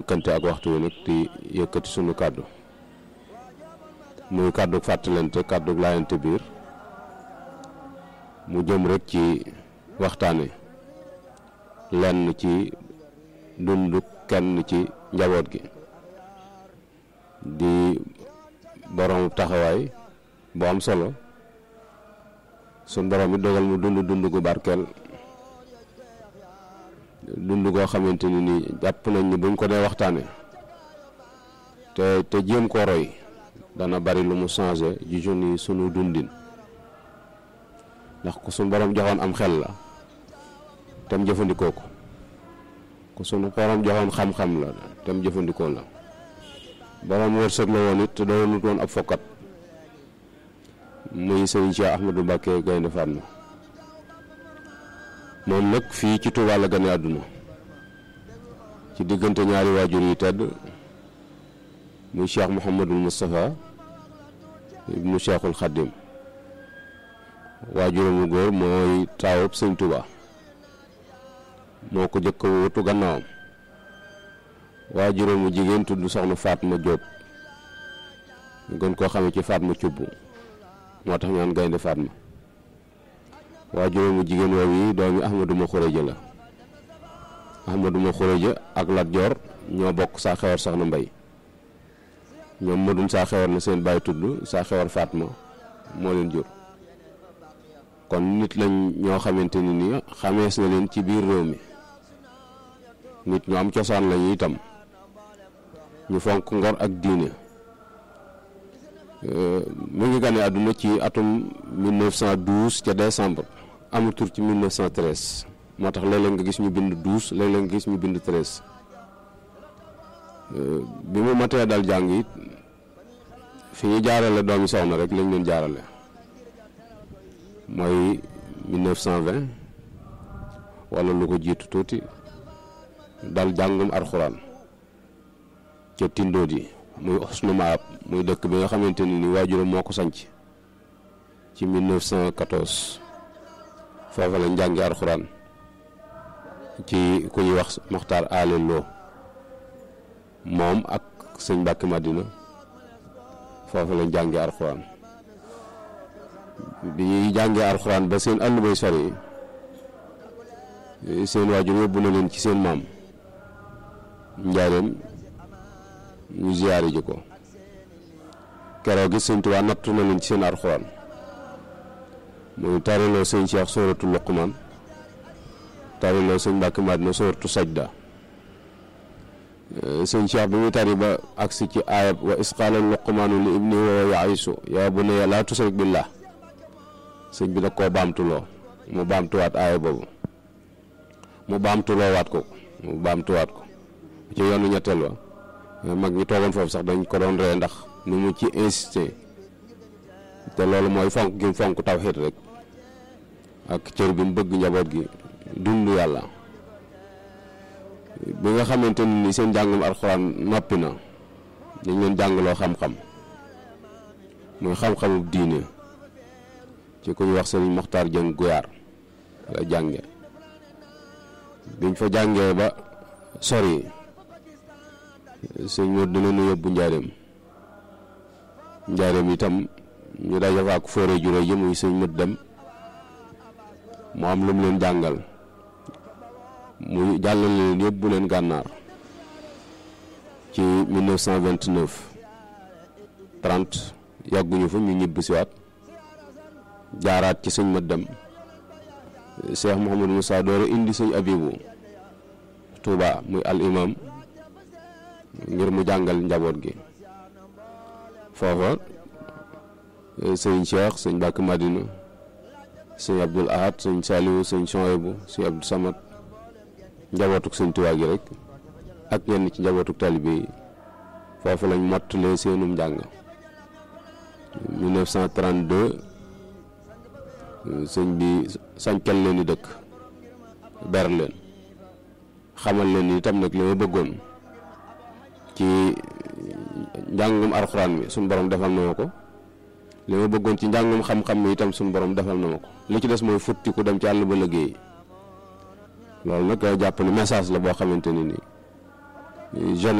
njëkkante ak waxtu wi nag di yëkkati sunu kàddu muy kàddu fàttalante kàddu laayante biir mu jëm rek ci waxtaane lenn ci dundu kenn ci njaboot gi di borom taxawaay bu am solo sun borom it dogal mu dund dund gu barkeel dund goo xamante ni nii jàpp nañ ni buñ ko dee waxtaane te te jéem koo roy dana bari lu mu changé ji jeunes yi sunu dundin ndax ku suñ borom joxoon am xel la tem jëfandikoo ko ku sunu borom joxoon xam-xam la tem jëfandikoo la borom wërsëg la woon it te doonut woon ab fokkat muy sëriñ Cheikh Ahmadou Mbacké Gaynde Fatma moom nag fii ci Touba la gane àdduna ci diggante ñaari waajur yi tedd muy Cheikh Mouhamadul Moustapha ibnu Cheikhul Khadim waajuramu góor mooy taawub sëñ Touba moo ko jëkk wutu gannaawam waajuramu jigéen tudd soxna Fatma Diop ñu gën koo xamee ci Fatma Cubb moo tax ñaan Gaynde Fatma waajuramu jigéen woowu yi doomi Ahmadou ma Xureja la Ahmadou ma Xureja ak Lat Joor ñoo bokk saa xewar soxna Mbay ñoom madun saa xewar na seen bàyyi tudd saa xewar Fatma moo leen jur kon nit lañ ñoo xamante ni ni xamees na leen ci biir réew mi nit ñu am cosaan lañu itam ñu fonk ngor ak diine mu ngi gane àdduna ci atum 1912 ca décembre amul tur ci 1913 moo tax léeg-léeg nga gis ñu bind 12 léeg-léeg nga gis ñu bind 13 bi mu matee dal jàng it fi ñu jaarale doomi soxna rek lañ leen jaarale mooy 1920 wala lu ko jiitu tuuti dal jàngum arxuraan ca tindood yi muy Xusnu Maab muy dëkk bi nga xamante ni ni waajuram moo ko sanc ci 1914 foofa lañ jàngi arxuraan ci ku ñuy wax Moxtaar Ale Lo moom ak sëñ Mbàkke Madina foofa lañ jàngi arxuraan bi ñuy jàngee arxuraan ba seen àll bay sori seen waajur yóbbu na leen ci seen maam njaareem ñu ziyaari ji ko keroog gi sëñ Tuubaa nattu na leen ci seen arxuraan muy tariloo sëñ Cheikh sóoratu Luqmaan tariloo sëñ Mbàkke Madina sóoratu Sajda sëñ Cheikh bi muy tari ba agsi ci aayab wa isqaala Luqmaanu li ibni wa ya'isu yaa bunayya laa tusrik billah sëñ bi da koo baamtuloo mu baamtuwaat aaya boobu mu baamtuloo waat ko mu baamtuwaat ko ci yoonu ñetteel wa mag ñi toogoon foofu sax dañ ko doon ree ndax ni mu ci insisté te loolu mooy fonk gi mu fonk tawxiid rek ak cër bi mu bëgg njaboot gi dund yàlla bi nga xamante ni seen njàngum alxuraan noppi na dañ leen jàngaloo xam-xam muy xam-xamu diine ci ku ñu wax sëriñ Moxtaar Jëng Guyaar la jànge biñ fa jàngee ba sori sëñ Mor dina nu yóbbu njaareem njaareem itam ñu daje fa ak fóore juré yi muy sëñ mët dem mu am lu mu leen jàngal muy jàllale leen yóbbu leen gànnaar ci 1929 30 yàgguñu fa ñu ñibbi siwaat jaaraat ci sëñ mët dem Cheikh Mouhamadou Moussa doore indi sëñ Abibu Touba muy al imam ngir mu jàngal njaboot gi foofa sëñ Cheikh sëñ Mbàkke Madina sëñ Abdul Ahad sëñ Saliou sëñ Soyebu sëñ Abdou Samad njabootuk sëñ Tuubaa gi rek ak ñenn ci njabootuk talibe yi foofu lañ mottalee seenum njàng 1932 sëñ bi sañcal leen di dëkk ber leen xamal leen itam nag li ma bëggoon ci njàngum alxuraan mi suñu borom defal na ma ko li ma bëggoon ci njàngum xam-xam mi itam suñu borom defal na ma ko li ci des mooy futti ku dem ci àll ba liggéey loolu nag jàpp ne message la boo xamante ni nii jeune